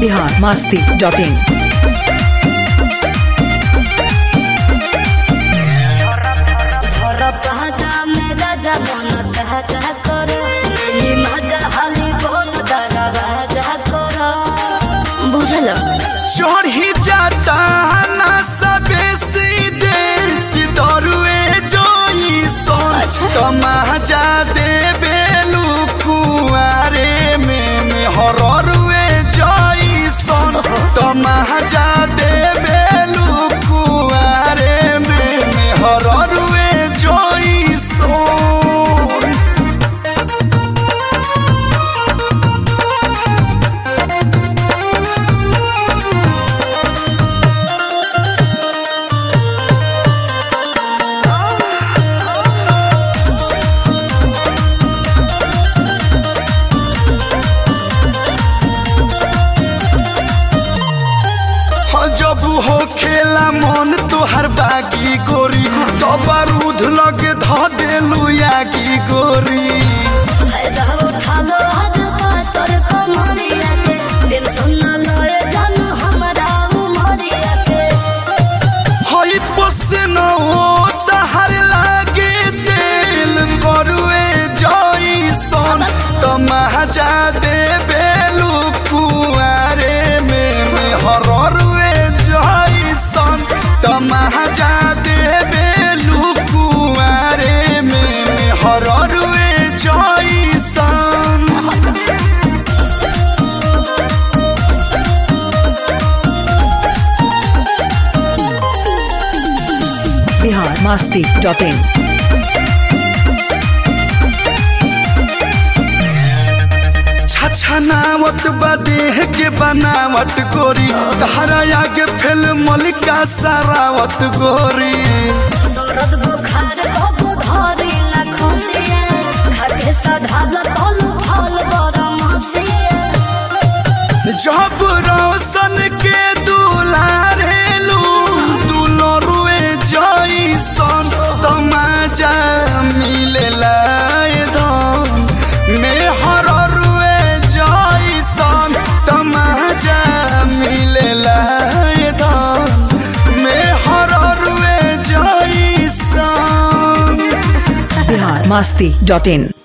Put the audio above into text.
Bihar Masti dot इन बुझल चढ़ी जाता ना सबे सीधे सितरुए जोई सोन अच्छा। तमाजा दे बेलू कुआरे में में हररुए जोई सोन तमाजा दे बेलू कुआरे में में हररुए जोई सोन हो जब हो खेला मन तोहर बागी गोरी तो बारूद लगे ध देलू यागी गोरी हई पसनो तहर लागे दिल गरुए जई सन तमाजा दे बेलू कुआरे में में हररुए जई सन तमाजा दे बेलू कुआरे में में हररुए जई सन बिहार मास्ती डॉट इन छछनावत बदेह के बनावट गोरी तहरा आगे फेल मलिका सरावत गोरी जब रोशन के दुलारेलू दुलरुए जई सन तमाजा मिलेला धन में हररुए जई सन तमाजा मिलेला धन में हररुए जई सन बिहार मास्ती डॉट इन